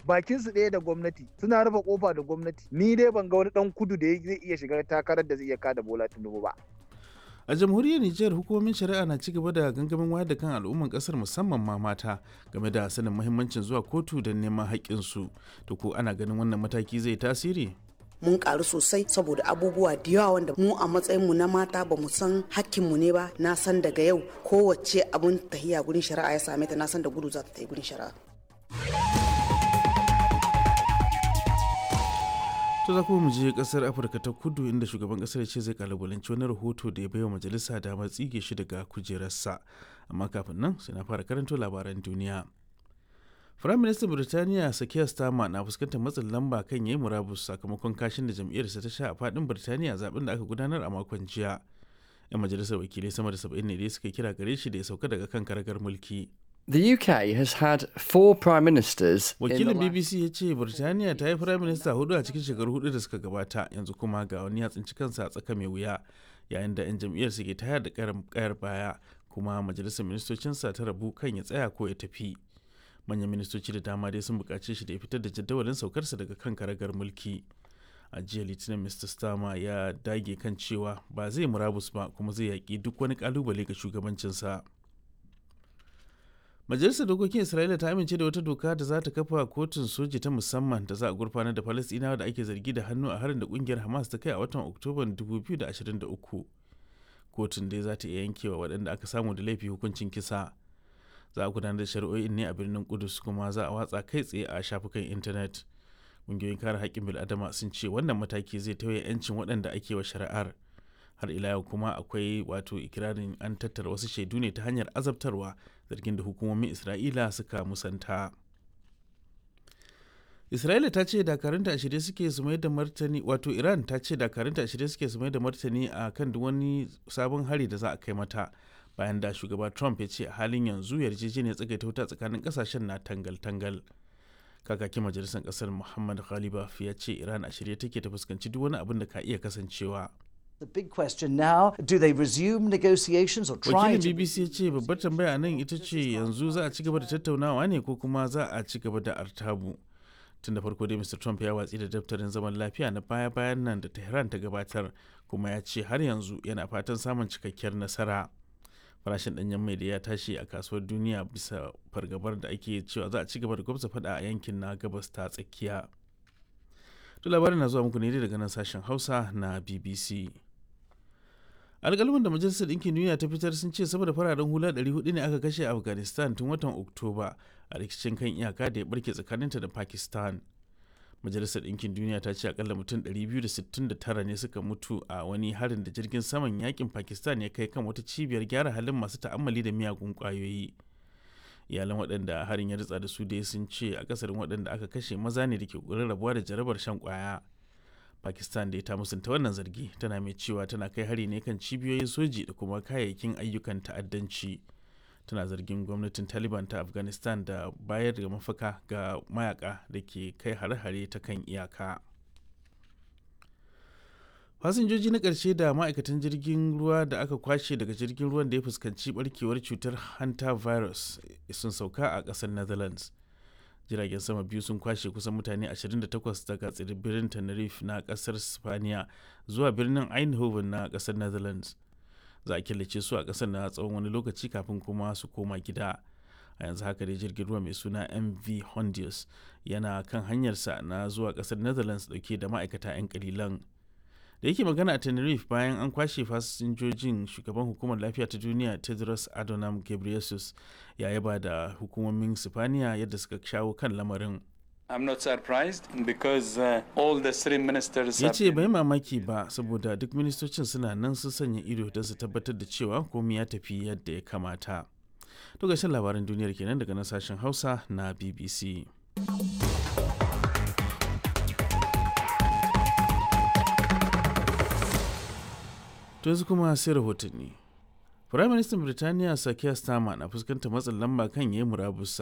bakin su ɗaya da gwamnati suna rufe kofa da gwamnati ni dai ban ga wani dan kudu da zai iya shiga takarar da zai iya kada Bola Tinubu ba a jamhuriyar Nijar hukumomin shari'a na ci gaba da gangamin wayar da kan al'umman kasar musamman ma mata game da sanin muhimmancin zuwa kotu don neman haƙƙinsu to ko ana ganin wannan mataki zai tasiri mun karu sosai saboda abubuwa da yawa wanda mu a matsayinmu na mata ba mu san hakkinmu ne ba na san daga yau kowace abun tahiya gurin shari'a ya same ta na san da gudu za ta yi gurin shari'a to za kuma mu je kasar afirka ta kudu inda shugaban kasar ce zai kalubalanci wani rahoto da ya baiwa majalisa damar tsige shi daga kujerarsa amma kafin nan sai na fara karanto labaran duniya Firayim Ministan Birtaniya Sakiya Starmer na fuskantar matsin lamba kan yayi murabus sakamakon kashin da jam'iyyarsa ta sha a fadin Birtaniya zaben da aka gudanar a makon jiya. 'Yan majalisar wakilai sama da saba'in ne dai suka kira gare shi da ya sauka daga kan karagar mulki. The UK has had four prime ministers. Wakilin BBC ya ce Birtaniya ta yi firayim minista hudu a cikin shekaru hudu da suka gabata yanzu kuma ga wani ya tsinci kansa a tsaka mai wuya yayin da 'yan jam'iyyar ke tayar da kayar baya kuma majalisar ministocinsa ta rabu kan ya tsaya ko ya tafi. manyan ministoci da dama dai sun buƙace shi da ya fitar da jadawalin saukarsa daga kan karagar mulki a jiya litinin mr starmer ya dage kan cewa ba zai murabus ba kuma zai yaƙi duk wani ƙalubale ga shugabancinsa majalisar dokokin isra'ila ta amince da wata doka da za ta kafa kotun soji ta musamman da za a gurfanar da falastinawa da ake zargi da hannu a harin da kungiyar hamas ta kai a watan oktoban 2023 kotun dai za ta iya yankewa waɗanda aka samu da laifi hukuncin kisa za a gudanar da shari'o'in ne a birnin kudus kuma za a watsa kai tsaye a shafukan intanet ƙungiyoyin kare haƙƙin bil'adama sun ce wannan mataki zai tauye 'yancin waɗanda ake wa shari'ar har ila yau kuma akwai wato ikirarin an tattara wasu shaidu ne ta hanyar azabtarwa zargin da hukumomin isra'ila suka musanta isra'ila ta ce dakarunta a shirye suke su mai da martani wato iran ta ce dakarunta a shirye suke su mai da martani a kan duk wani sabon hari da za a kai mata bayan da shugaba trump ya ce a halin yanzu yarjejeniyar tsagaita wuta tsakanin kasashen na tangal-tangal kakakin majalisar kasar muhammad ghalibaf ya ce iran a shirye take ta fuskanci duk wani abin da ka iya kasancewa The big question now, do they resume negotiations or try wakilin to bbc ya ce babbar tambaya nan ita ce yanzu za a ci gaba da tattaunawa ne ko kuma za a ci gaba da artabu tun da farko dai mr trump ya watsi da daftarin zaman lafiya na baya-bayan nan da tehran ta gabatar kuma ya ce har yanzu yana fatan samun cikakkiyar nasara farashin danyen mai da ya tashi a kasuwar duniya bisa fargabar da ake cewa za a ci gaba da gwamza fada a yankin na gabas ta tsakiya to labarin na zuwa muku ne daga nan sashen hausa na bbc alƙalman da majalisar ɗinkin duniya ta fitar sun ce saboda fararen hula 400 ne aka kashe a afghanistan tun watan oktoba a rikicin kan iyaka da ya barke tsakaninta da pakistan majalisar ɗinkin duniya ta ce akalla mutum 269 ne suka mutu a wani harin da jirgin saman yakin pakistan ya kai kan wata cibiyar gyara halin masu ta'ammali da miyagun kwayoyi iyalan waɗanda harin ya ritsa da su dai sun ce a kasarin waɗanda aka kashe maza ne da ke ƙoƙarin rabuwa da jarabar shan kwaya pakistan da ta musanta wannan zargi tana mai cewa tana kai hari ne kan cibiyoyin soji da kuma kayayyakin ayyukan ta'addanci tana zargin gwamnatin taliban ta afghanistan da bayar da mafaka ga mayaka da ke kai hare-hare ta kan iyaka fasinjoji na ƙarshe da ma'aikatan jirgin ruwa da aka kwashe daga jirgin ruwan da ya fuskanci barkewar cutar hanta virus sun sauka a ƙasar netherlands jiragen sama biyu sun kwashe kusan mutane 28 daga tsibirin tenerife na ƙasar spaniya zuwa birnin eindhoven na ƙasar netherlands za a killace su a ƙasar na tsawon wani lokaci kafin kuma su koma gida a yanzu haka dai jirgin ruwa mai suna mv hondius yana kan hanyarsa na zuwa ƙasar netherlands dauke da ma'aikata 'yan kalilan da yake magana a tenerife bayan an kwashe fasinjojin shugaban hukumar lafiya ta duniya tedros adhanom ghebreyesus ya yaba da hukumomin sifaniya yadda suka shawo kan lamarin I'm not surprised because uh, all the three ministers ya have ce been- bai mamaki ba saboda duk ministocin suna nan sun sanya ido don su tabbatar da cewa komai ya tafi yadda ya kamata to gashin labaran duniyar kenan daga nan sashen hausa na bbc to yanzu kuma sai rahotanni Firaministan Birtaniya Sakiya Starmer na fuskantar matsin lamba kan yayi murabus